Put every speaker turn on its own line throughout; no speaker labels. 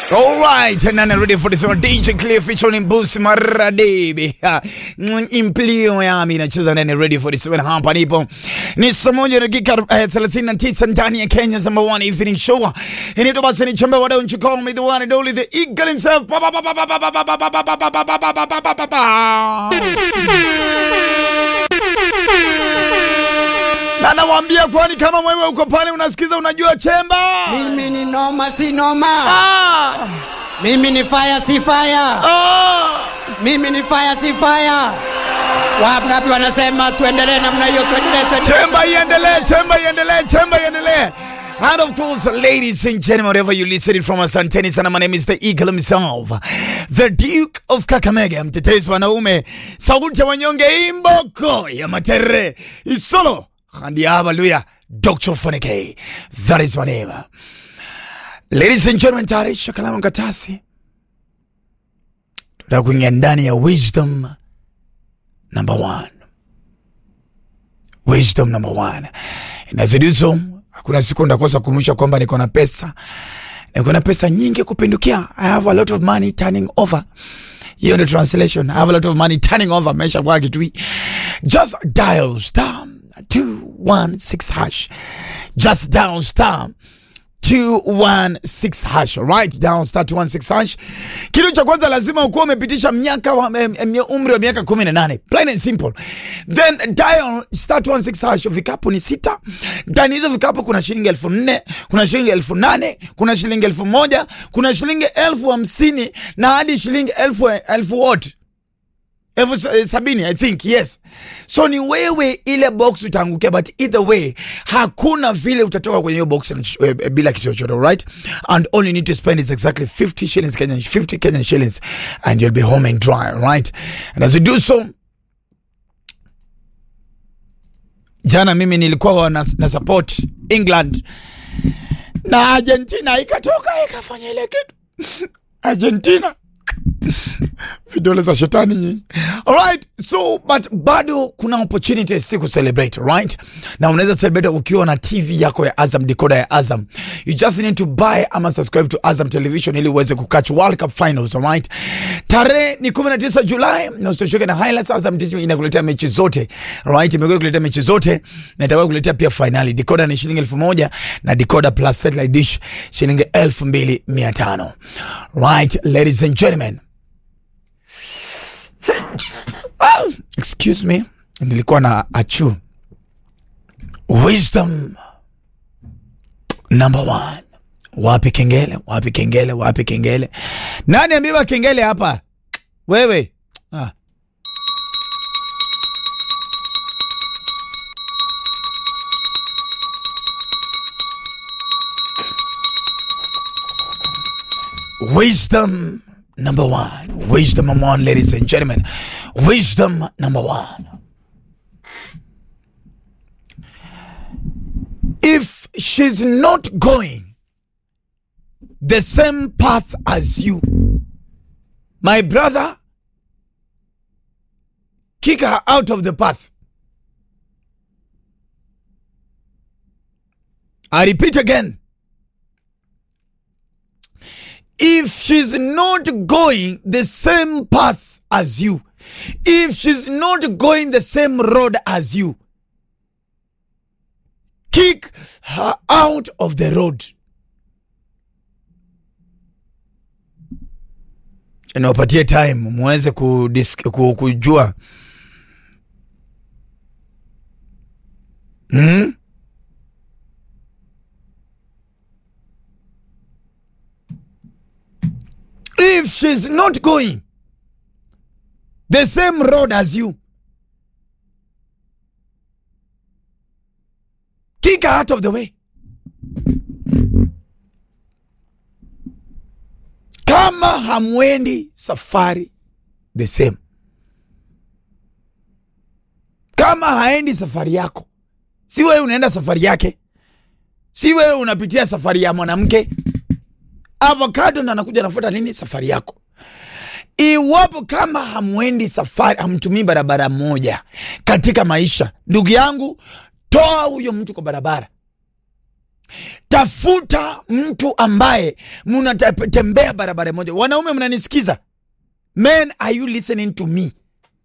Alright, and I'm ready for this one. DJ Cliff featuring Boosie Maradebe. Implio yami inacheza nene ready for this one. Hapa nipo. Ni saa moja dakika eh, 39 ndani ya Kenya's number one evening show. Inaitwa basi ni chembe wa don't you call me the one and only the eagle himself. Pa, pa, pa, pa, pa, pa, pa, pa, pa, pa, pa, pa, pa, pa, pa, pa, pa, pa, pa. Na nawaambia kwani kama wewe uko pale unasikiza unajua chemba.
Mimi ni noma si noma.
Ah!
Mimi ni fire si fire.
Ah!
Mimi ni fire si fire. Wangapi wanasema tuendelee namna hiyo tuendelee tuendelee.
Chemba iendelee, chemba iendelee, chemba iendelee. And of course, ladies and gentlemen, wherever you listen from asanteni sana. My name is the Eagle himself, the Duke of Kakamega, mtetezi wanaume, sauti ya wanyonge, imboko ya matere, isolo handi haleluya, Dr. Foneke, that is my name. Ladies and gentlemen, tayarisha kalamu katasi, tutaka kuingia ndani ya wisdom number one. Wisdom number one. Inazidizo, hakuna siku ndakosa kunuisha kwamba niko na pesa, niko na pesa nyingi kupindukia. I have a lot of money turning over. Hiyo ndio translation. I have a lot of money turning over. Maisha kwa kitu hii. Just dial star 216 hash. Just dial star 216 hash right down star 216 hash. Kitu cha kwanza lazima ukuwa umepitisha miaka wa, em, em, umri wa miaka 18 plain and simple, then dial star 216 hash. Vikapu ni sita, ndani hizo vikapu kuna shilingi elfu nne kuna shilingi elfu nane kuna shilingi elfu moja kuna shilingi elfu hamsini na hadi shilingi elfu elfu wote elfu sa- eh, sabini I think yes. So ni wewe ile box utaangukia, but either way hakuna vile utatoka kwenye hiyo box na ch- eh, eh, bila kitu chochote, right? And all you need to spend is exactly 50 shillings Kenyan, 50 Kenyan shillings and you'll be home and dry, right? And as you do so jana mimi nilikuwa na, na support England na Argentina ikatoka ikafanya ile kitu Argentina vidole za shetani nyinyi. Alright, so but bado kuna opportunity si ku celebrate, right? Na unaweza celebrate ukiwa na TV yako ya Azam, decoder ya Azam. You just need to buy ama subscribe to Azam Television ili uweze kukatch World Cup finals, alright? Tarehe ni 19 Julai na usitosheke na highlights. Azam TV inakuletea mechi zote, right? Imekuwa kuletea mechi zote na itakuwa kuletea pia finali. Decoder ni shilingi elfu moja na decoder plus satellite dish shilingi elfu mbili mia tano. Right, ladies and gentlemen. Ah, excuse me nilikuwa na achu wisdom number one wapi kengele wapi kengele wapi kengele nani ambiwa kengele hapa wewe ah. Wisdom number one. Wisdom number one, ladies and gentlemen. Wisdom number one. If she's not going the same path as you, my brother, kick her out of the path. I repeat again. if she's not going the same path as you, if she's not going the same road as you, kick her out of the road. Niwapatie time muweze kudis- ku- kujua hmm? if she's not going the same road as you, kick her out of the way. Kama hamwendi safari the same, kama haendi safari yako, si wewe unaenda safari yake, si wewe unapitia safari ya mwanamke avocado ndo anakuja anafuata nini safari yako iwapo kama hamwendi safari hamtumii barabara moja katika maisha ndugu yangu toa huyo mtu kwa barabara tafuta mtu ambaye mnatembea barabara moja. Wanaume mnanisikiza? Men, are you listening to me?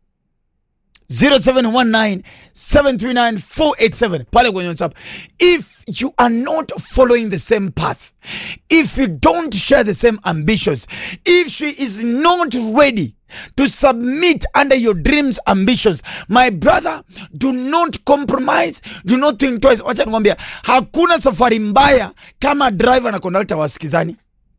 0719739487 pale kwenye WhatsApp. If you are not following the same path, if you don't share the same ambitions, if she is not ready to submit under your dreams ambitions, my brother, do not compromise, do not think twice. Wacha nikwambia, hakuna safari mbaya kama driver na conductor wasikizani.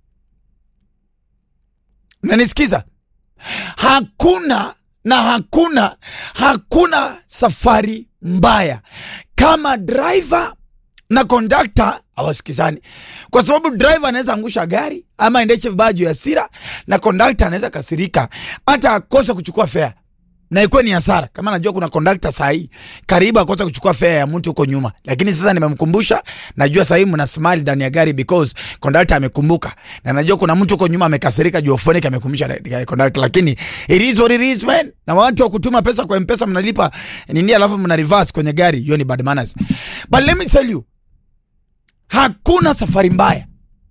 Unanisikiza? Hakuna na hakuna hakuna safari mbaya kama driver na kondakta hawasikizani, kwa sababu driver anaweza angusha gari ama aendeshe vibaya juu ya hasira, na kondakta anaweza kasirika hata akose kuchukua fare na ikuwe ni hasara. Kama najua kuna kondakta saa hii karibu akosa kuchukua fare ya mtu huko nyuma, lakini sasa nimemkumbusha. Najua saa hii mna smile ndani ya gari because kondakta amekumbuka, na najua kuna mtu huko nyuma amekasirika juu phone amekumbusha kondakta, lakini it is what it is man. Na watu wa kutuma pesa kwa M-Pesa mnalipa nini, alafu mna reverse kwenye gari, hiyo ni bad manners. But let me tell you, hakuna safari mbaya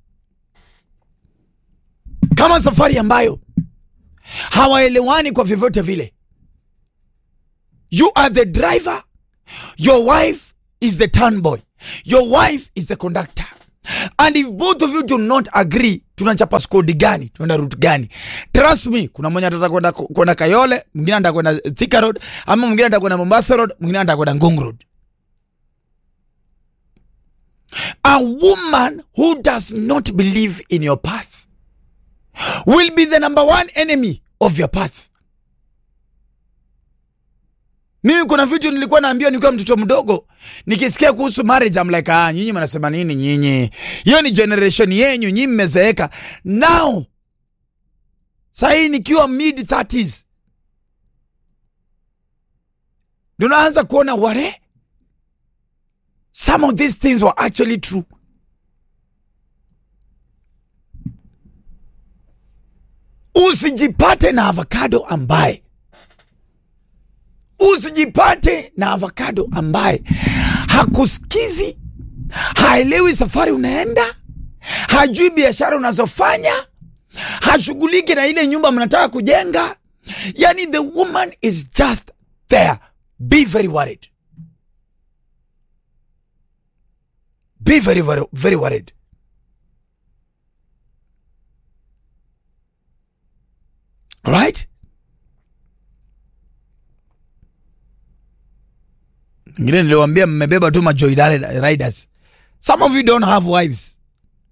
kama safari ambayo hawaelewani kwa vyovyote vile. You are the driver, your wife is the turn boy, your wife is the conductor. And if both of you do not agree, tunachapa skodi gani, tunaenda route gani? Trust me, kuna mmoja atataka kwenda kwenda Kayole, mwingine anataka kwenda Thika Road, ama mwingine anataka kwenda Mombasa Road, mwingine anataka kwenda Ngong Road. A woman who does not believe in your path will be the number one enemy of your path. Mimi kuna vitu nilikuwa naambiwa nikiwa mtoto mdogo, nikisikia kuhusu marriage I'm like, ah, nyinyi mnasema nini nyinyi? Hiyo ni generation yenyu, nyinyi mmezeeka. Now sahii nikiwa mid 30s ndio naanza kuona ware some of these things were actually true. Usijipate na avocado ambaye usijipate na avocado ambaye hakusikizi, haelewi safari unaenda, hajui biashara unazofanya, hashughuliki na ile nyumba mnataka kujenga. Yani, the woman is just there. Be very worried, be very, very, very worried. Right? Ngine niliwambia mmebeba tu majoy riders. Some of you don't have wives.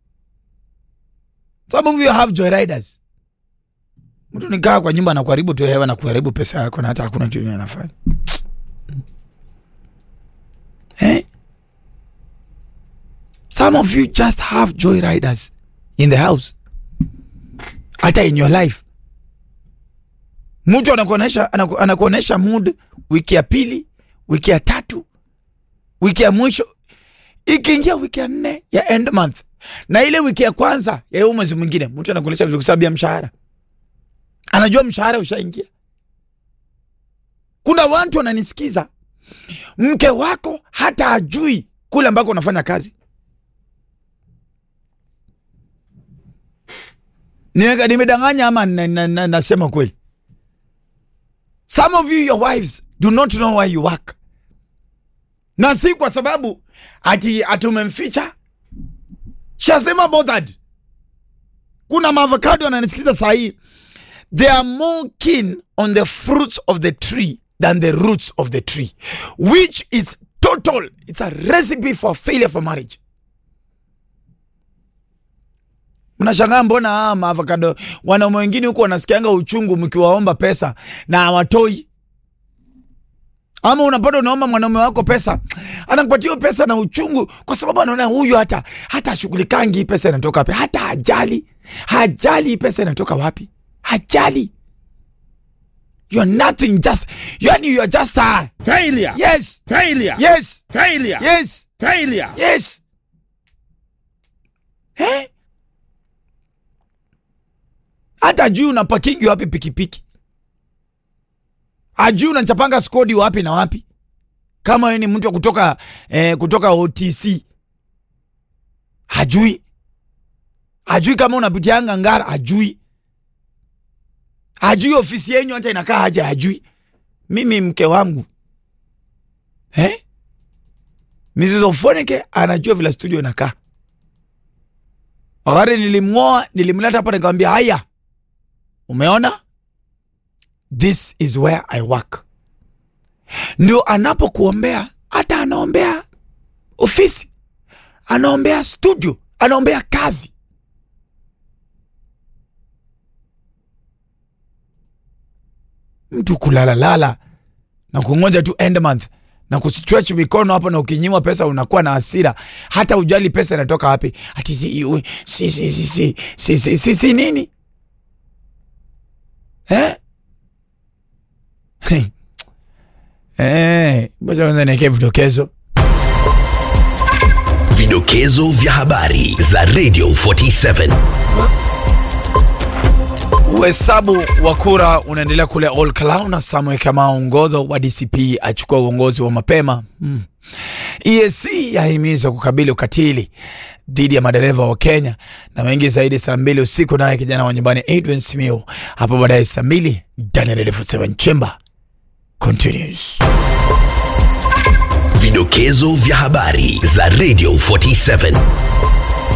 Some of you have joy riders. Mtu nikaa kwa nyumba na kuharibu tu hewa na kuharibu pesa yako na hata hakuna kitu anafanya. Eh? Some of you just have joy riders in the house. Hata in your life. Mtu anakuonesha anakuonesha mood wiki ya pili, wiki ya tatu, wiki ya mwisho, ikiingia wiki ya nne ya end month na ile wiki ya kwanza ya huu mwezi mwingine, mtu anakuonesha vizuri kwa sababu ya mshahara. Anajua mshahara ushaingia. Kuna watu wananisikiza, mke wako hata ajui kule ambako unafanya kazi. Nimedanganya ama nasema na, na, na kweli? Some of you your wives do not know why you work, na si kwa sababu ati atumemficha. She has never bothered. Kuna maavocado ananisikiza saa hii, they are more keen on the fruits of the tree than the roots of the tree which is total, it's a recipe for failure for marriage. Mnashangaa mbona haa maavocado wanaume wengine huko wanasikianga uchungu mkiwaomba pesa na hawatoi. Ama unapata unaomba mwanaume wako pesa, anakupatia pesa na uchungu, kwa sababu anaona huyu hata hata ashughulikangi hii pesa inatoka wapi, hata hajali, hajali hii pesa inatoka wapi, hajali. You are nothing, just yani you are just a
Failure.
yes,
Failure.
yes,
Failure.
yes,
Failure.
yes. Eh? hata ajui unapakingi wapi pikipiki, ajui unachapanga skodi wapi na wapi. Kama wewe ni mtu wa kutoka eh, kutoka OTC hajui hajui kama unapitianga ngara hajui hajui ofisi yenyu hata inakaa haja hajui mimi mke wangu eh? Mrs. Ofoneke anajua vile studio inakaa wakati nilimng'oa nilimleta hapa nikamwambia haya umeona this is where i work ndio anapokuombea hata anaombea ofisi anaombea studio anaombea kazi mtu kulalalala na kungoja tu end month na kustretch mikono hapo na ukinyimwa pesa unakuwa na hasira hata ujali pesa inatoka wapi ati si, ui, si, si, si, si, si, si, si, si nini eh? Eh, ngoja kwanza niwekee vidokezo
Vidokezo vya habari za Radio 47.
Uhesabu wa kura unaendelea kule Ol Kalou na Samuel Kamau Ngodho wa DCP achukua uongozi wa mapema. Mm. EAC yahimizwa kukabili ukatili dhidi ya madereva wa Kenya na wengi zaidi saa mbili usiku, naye kijana wa nyumbani Edwin Simiyu hapo baadaye saa mbili ndani ya Radio 47 Chamber continues.
Vidokezo vya habari za Radio 47.